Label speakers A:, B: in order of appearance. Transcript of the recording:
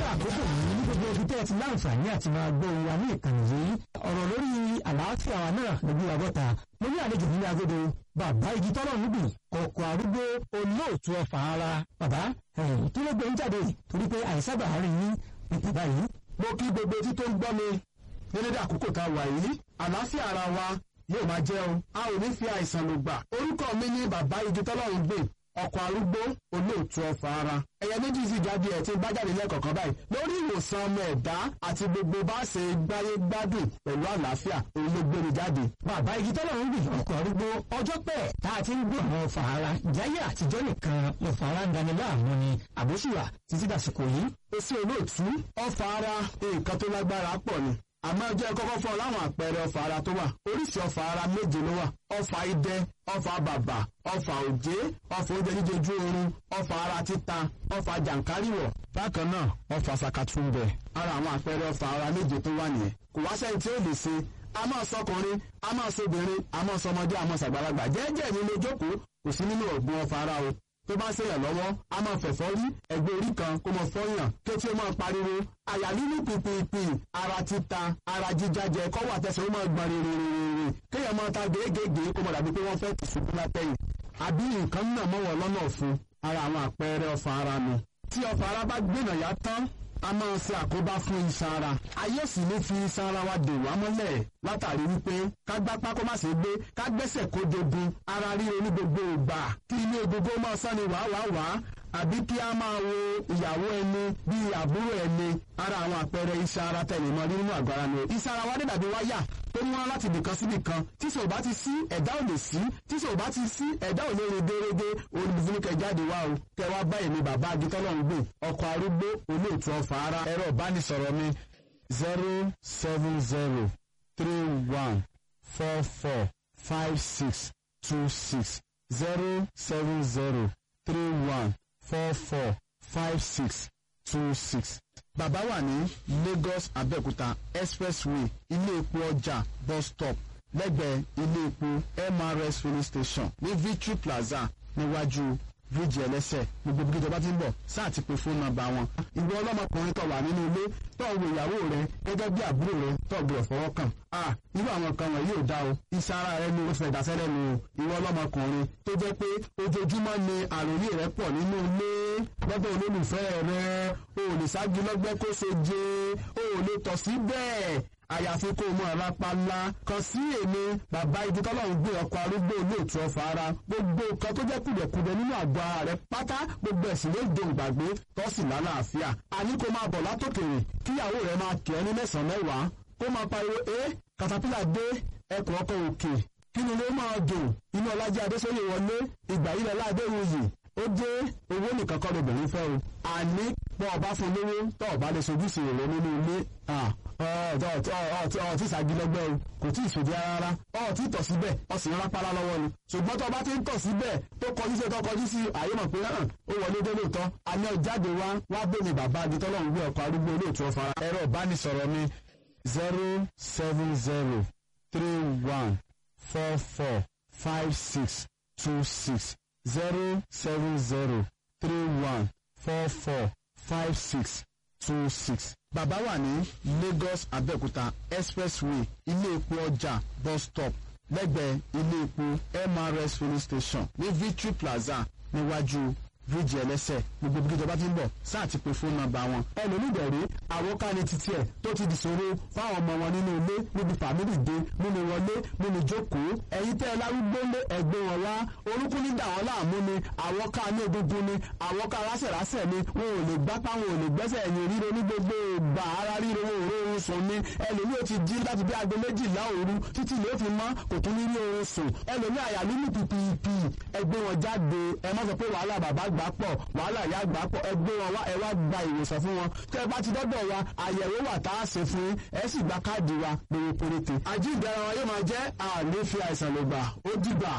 A: àkókò yìí ní gbogbo ibi tẹ́ ẹ ti láǹfààní àti máa gbọ́ wa ní ìkànnì yìí ọ̀rọ̀ lórí àlàáfíà wa náà lójú àgọ́ta mo ní àlejò nílé agodo bàbá igi tọ́lọ̀ ń gbìn ọkọ̀ arúgbó olóòtú ọfà ara bàbá kí ló gbé ń jáde torí pé àìsábà rí yín ní bàbá yìí.
B: mo kí gbogbo etí tó ń gbọ́ mi ní dédé àkókò tá a wà yìí àlàáfíà ara wa yóò máa jẹ́ o a ò ní fi àìsàn lò gbà orúkọ mi ní bàbá igi tọ́lọ̀ ń gbìn ọkọ̀ arúgbó olóòtú ọfà ara ẹ̀yẹ méjì sì jáde ẹ̀ tí ń bá jáde lẹ́ẹ̀kọ̀kan báyìí lórí ìwòsàn ọmọ ẹ̀dá àti gbogbo bá ṣe gbáyé gbádùn pẹ̀lú àlàáfíà òun ló gbé mi jáde.
A: bàbá igi tọ́lọ̀ ń gbìn ọkọ̀ arúgbó ọjọ́ pẹ́ tá a ti ń gbọ́ àwọn ọfà ara jáyé àtijọ́ nìkan ọfà ara ń dani láàmú ni àbóṣùwà títí dàsìkò yìí.
B: èsì olóòtú ọfà ara nǹkan tó lágbára pọ̀ ni àmọ́ jẹ́ kọ́kọ́ fún ọ láwọn àpẹẹrẹ ọfà ara tó wà oríṣi ọfà ara méje ló wà ọfà idẹ ọfà bàbà ọfà òjé ọfà oúnjẹ jíjẹjú oorun ọfà ara títa ọfà jàǹkáríwọ̀ bákan náà ọfà sàkàtúndẹ ara àwọn àpẹẹrẹ ọfà ara méje tó wà nìyẹn kò wá sẹ́ni tí ó lè ṣe a máa sọkùnrin a máa sọbìnrin a máa sọmọdé a máa sàgbàlagbà jẹ́jẹ́ ní ilé jókòó kò sí nínú ọ̀gbun ọfà ara o tó bá ṣèyàn lọ́wọ́ a máa fẹ̀fọ́ rí ẹgbẹ́ orí kan kó mọ fọ́yàn kí ó tí ó máa pariwo àyà lílù pìpìpì ara títa ara jíjájẹ kọ́wọ́ àtẹsẹ̀ ó máa gbọ̀n rèrèrèrè kéèyàn máa ta gèégèé kó mọ̀ dàbí pé wọ́n fẹ́ tì ṣubú látẹ̀yìn àbí nǹkan náà mọ̀wọ́ lọ́nà ọ̀fun ara àwọn àpẹẹrẹ ọfà ara nu tí ọfà ara bá gbìnà yá tán a máa ṣe àkóbá fún iṣan ara ayé sì ní fi iṣan ara wa dè wá mọ́lẹ̀ látàrí wípé ká gbápá kó má ṣe gbé ká gbẹ́sẹ̀ kó dogun ara ríro ní gbogbo ìgbà kí ilé egungun máa sán ni wàáwàá àbí kí a máa wo ìyàwó ẹni bíi àbúrò ẹni ara àwọn àpẹẹrẹ iṣan ara tẹ̀lé mọ́ nínú àgọ́ ara ni iṣan ara wa dé dàbí wáyà tó ń wá láti ibìkan síbì kan tí sọ bá ti sí ẹ̀dá ò lè sí tí sọ bá ti sí ẹ̀dá ò lè rìn dérédé olùdíje jáde wá o kẹ wá báyìí ní bàbá agitọ́lọ́ ń gbé ọkọ̀ arúgbó olóòtú ọfà ara ẹ̀rọ ìbánisọ̀rọ̀ mi zero seven zero three one four four five six two six zero seven zero three one four four five six two six. Bàbá wà ní Lagos Abẹ́òkúta expressway ilé epo ọjà bus stop lẹ́gbẹ̀ẹ́ ilé epo MRS filling station ní Victory Plaza níwájú bíríìjì ẹlẹ́sẹ̀ gbogbo bí ìjọba ti ń bọ̀ sáà ti pe fóònù nọ́mbà wọn. ìwọ ọlọ́mọkùnrin tó wà nínú ilé tó wo ìyàwó rẹ gẹ́gẹ́ bí àbúrò rẹ tó gbé ọ̀fọwọ́ kàn. a irú àwọn kan wọ̀nyí ò dá o iṣẹ́ ara rẹ ni ó fẹ́ dasẹ́lẹ̀ nu ìwọ ọlọ́mọkùnrin tó jẹ́ pé ojoojúmọ́ ni àròyé rẹ pọ̀ nínú ilé lọ́dọ̀ olólùfẹ́ rẹ o ò lè ságí lọ́gbẹ́ kó so jẹ́ o ò lè tọ̀ sí bẹ́ẹ̀ àyàfi kó o mọ àlápàlà kan sí èmi bàbá ibi tọ́lọ́run gbé ọkọ̀ arúgbó olóòtú ọ̀fà ara gbogbo nǹkan tó jẹ́ kùdẹ̀kùdẹ̀ nínú àgọ́ ara rẹ pátá gbogbo ẹ̀sìn ló dé ìgbàgbé tọ́sí lálàáfíà àní kó máa bọ̀ látòkèrè kíyàwó rẹ máa kì ẹ́ ní mẹ́sàn-án mẹ́wàá kó máa pariwo ẹ́ katapila dé ẹkùn ọkọ̀ òkè kí ni ló máa dùn inú ọlájẹ́ adéṣọ́yè wọlé ìgbà yìí lọ́lá adéwòyè ó dé owó nìkan kọ́ lóbìnrin fẹ́ o àní pọ̀ ọba fún lówó tọ́ ọba lè sojúṣe rẹ̀ nínú ilé ọtí ìsàgílẹ́gbẹ́ o kò tí ì sòdí rárá ọtí tọ̀ síbẹ̀ ọsìn rápálá lọ́wọ́ ni ṣùgbọ́n tó bá ti ń tọ̀ síbẹ̀ tó kọjú sí tó kọjú sí àyè mọ̀ pé hàn ó wọlé dé lóòótọ́ àní ọjáde wá wá bẹ́ẹ̀ bàbá agitọ́lọ́hún gbé ọkọ̀ arúgbó olóòtú ọ̀fà ẹ̀rọ ìbánisọ̀rọ̀ mi zero seven zero three one four four five six two six zero seven zero three one four four five six two six. Bàbá wà ní Lagos Abẹ́òkúta expressway ilé epo ọjà bus stop lẹ́gbẹ̀ẹ́ ilé epo MRS filling station ní Victory Plaza níwájú bíríìjì ẹlẹ́sẹ̀ gbogbo bí ìjọba ti ń bọ̀ sáà ti pe fóònù nọ́mbà wọn. ẹlòmídẹ̀ẹ́rẹ́ àwọn káni títí ẹ̀ tó ti dìṣòro fáwọn ọmọ wọn nínú ilé níbi fàmílì dé nínú wọlé nínú jókòó. ẹ̀yin tẹ́ ẹ lárúgbó lé ẹgbẹ́ wọn wá orúkún ní dà wọ́n láàmú ni àwọn ká ní egungun ni àwọn ká rásẹ̀rásẹ̀ ni wọn ò lè gbápá wọn ò lè gbẹ́sẹ̀ ẹ̀yìn ríro ní gbogbo ìgbà ara ríro wọn ò rí oorun sùn ni ẹlòmí ò ti jí láti bí aago méjìlá òru títí ló fi mọ́ kò tún ní rí oorun sùn ẹlòmí àyà nínú pìpìpì ẹgbẹ́ wọn jáde ẹ má sọ pé wàhálà bàbá gbà pọ̀ wàhálà ìyá gbà pọ̀ ẹ gbé wọn wá ẹ wá gba ìwòsàn fún wọn tẹ́ ẹ bá ti dọ́dọ̀ wa àyẹ̀wò wà tá a ṣe fún yín ẹ sì gba káàdì wa lówó péréte. àjíǹde ara wọn yóò máa jẹ́ àní fi àìsàn lògbà ó dìgbà.